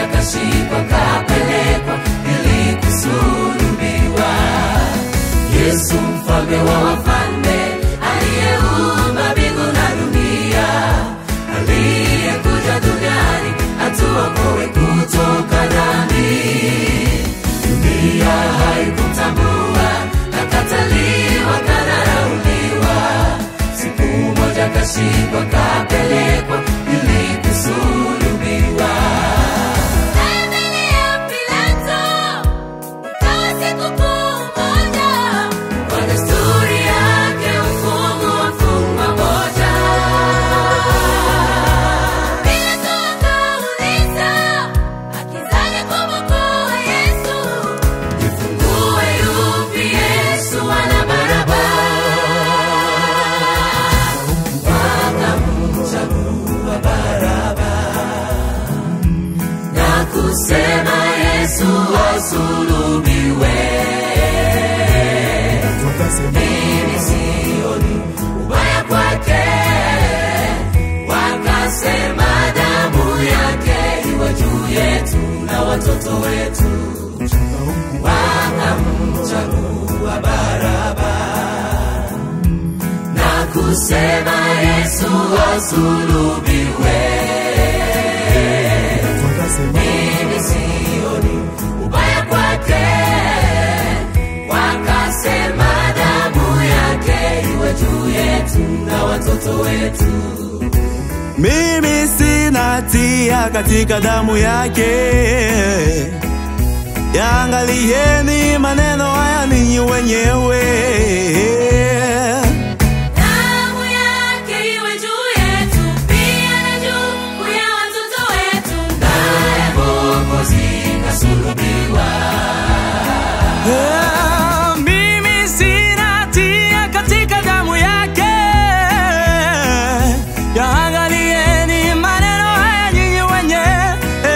mmoja kashikwa kapelekwa ili kusulubiwa. Yesu mfalme wa wafalme aliyeumba mbingu na dunia, aliyekuja duniani atuokoe kutoka dhambi. Dunia haikumtambua, akataliwa, kadharauliwa. Siku moja kashikwa, kapelekwa ili kusulubiwa. Mbele ya Pilato, ikawa sikukuu moja. Kwa desturi yake mfumo wafungwa moja. Pilato akauliza, akizani kumwokoa Yesu. Jifungue yupi Yesu wala Baraba? Wakamchagua Baraba na kusema Yesu asulubiwe. Mimi sioni ubaya kwake, wakasema damu yake iwe juu yetu na watoto wetu wakamchagua Baraba na kusema Yesu asulubiwe. Mimi sioni ubaya kwake, wakasema damu yake iwe juu yetu na watoto wetu. Mimi sina hatia katika damu yake. Yaangalieni maneno haya ninyi wenyewe. Damu yake iwe juu yetu, pia na juu ya watoto wetu. Naye Mwokozi kasulubiwa. Ah, Mimi sina hatia katika damu yake. Yaangalieni maneno haya nyinyi wenyewe.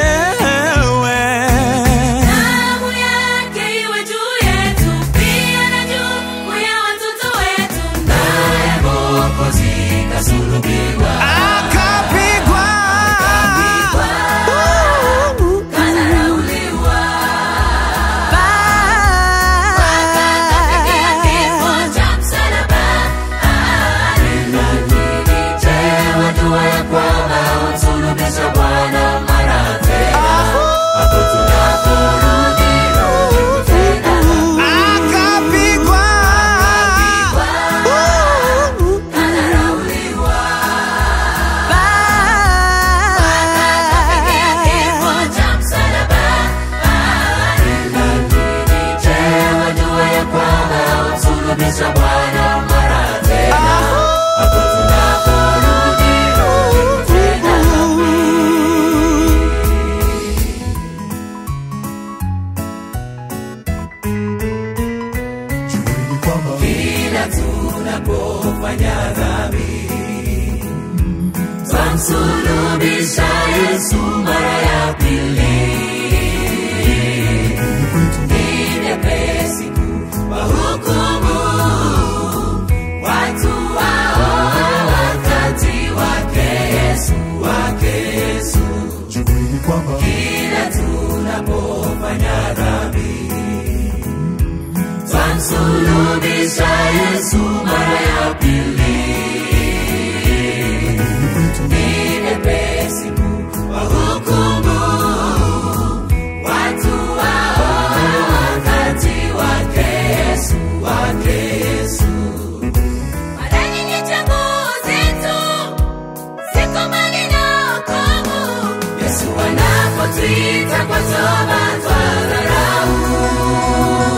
Damu yake iwe juu yetu, pia na juu ya watoto wetu. Naye Mwokozi kasulubiwa. Akapigwa. Kadharauliwa. Akapokea kifo cha msalaba. Lakini je, wajua ya kwamba humsulubisha Bwana mara tena? Hapo tunaporudi rudi tena. Akapigwa. Kadharauliwa. Akapokea kifo cha msalaba. Lakini je, wajua ya kwamba humsulubisha Bwana mara tena? Hapo tunaporudi rudi tena. kila tunapofanya dhambi twamsulubisha Yesu mara ya pili. Ni vyepesi kuwahukumu watu hao wakati wake Yesu, wake Yesu. Kila tunapofanya dhambi twamsulubisha Yesu mara ya pili. Ni vyepesi kuwahukumu watu hao wakati wake Yesu, wake Yesu. Mara nyingi chaguo zetu ziko mbali na wokovu. Yesu anapotuita kwa toba twadharau.